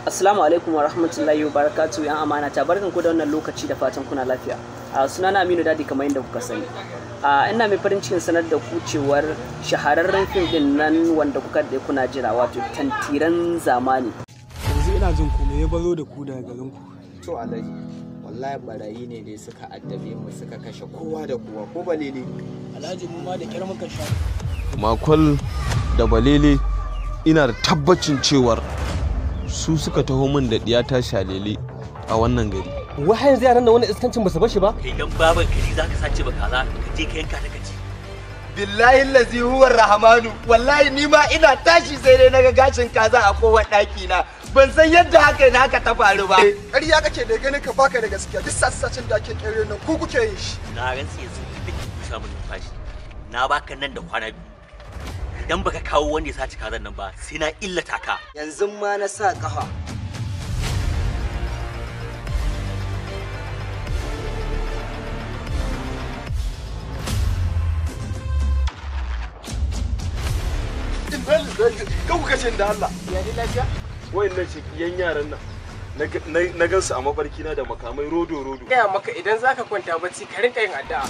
Assalamu alaikum wa rahmatullahi wa barakatuhu yan amana ta barkan ku da wannan lokaci da fatan kuna lafiya. A sunana Aminu Dadi kamar yadda kuka sani. A ina mai farin cikin sanar da ku cewar shahararren fim din nan wanda kuka da kuna jira wato tantiran zamani. yanzu ina jin ku me ya baro da ku daga garin ku to alhaji wallahi barayi ne dai suka addabe mu suka kashe kowa da kowa ko balele alhaji mu ma da kyar muka sha makwal da balele ina da tabbacin cewar su suka taho min da ɗiyata shalele a wannan gari wai har yanzu yaran da wani iskancin ba su bashi ba kai dan baban kaji zaka sace ba kaza ka je ka yanka ta kaci billahi lazi huwa rahmanu wallahi ni ma ina tashi sai dai naga gashin kaza a kowa daki na ban san yadda haka na haka ta faru ba ƙarya kake da ganin ka baka da gaskiya duk sassacin da ake kere nan ku kuke yin shi na rantsi yanzu da ke kusa mun numfashi na baka nan da kwana biyu idan baka kawo wanda ya sace kazan nan ba sai na illata ka yanzu ma na sa kafa kan ku kashe da Allah wayannan shekiyan yaran nan na gansu a mafarki na da makamai rodo rodo gaya maka idan zaka kwanta bacci ka rinka yin addu'a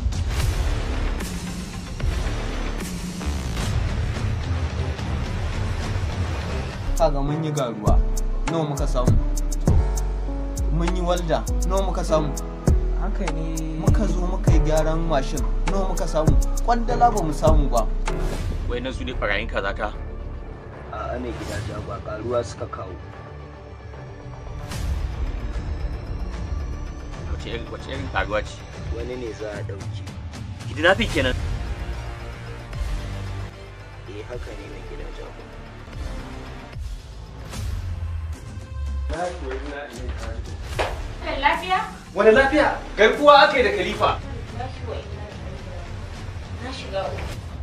kaga mun yi garuwa nawa muka samu mun yi walda nawa muka samu haka ne muka zo muka yi gyaran mashin nawa muka samu kwandala ba mu samu ba wai nan su ne farayin kaza ka A mai gida ba karuwa suka kawo. wace irin wace irin karuwa ce Wani ne za a dauki. kidnapping kenan Eh haka ne mai gida jago. lafiya? wani lafiya garkuwa aka yi da khalifa Na shiga uku.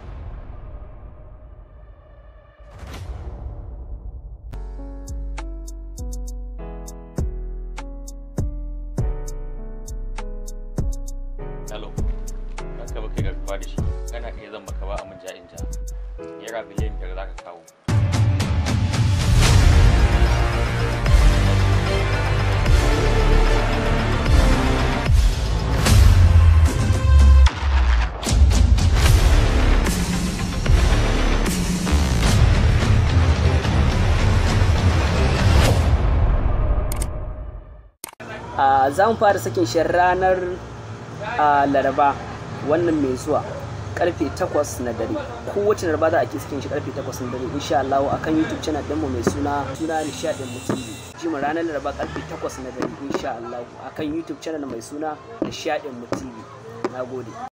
Hello. Haka ba kai garkuwa da shi. Kana iya zan maka ba a mun ja'in ja. Naira biliyan biyar za ka kawo. a za mu fara sakin shi ranar a laraba wannan mai zuwa karfe 8 na dare kowace laraba za a ke sakin shi karfe 8 na dare insha Allah akan YouTube channel ɗinmu mai suna suna nishadin mutum ji mu ranar laraba karfe 8 na dare insha Allah akan YouTube channel mai suna nishadin mutum na gode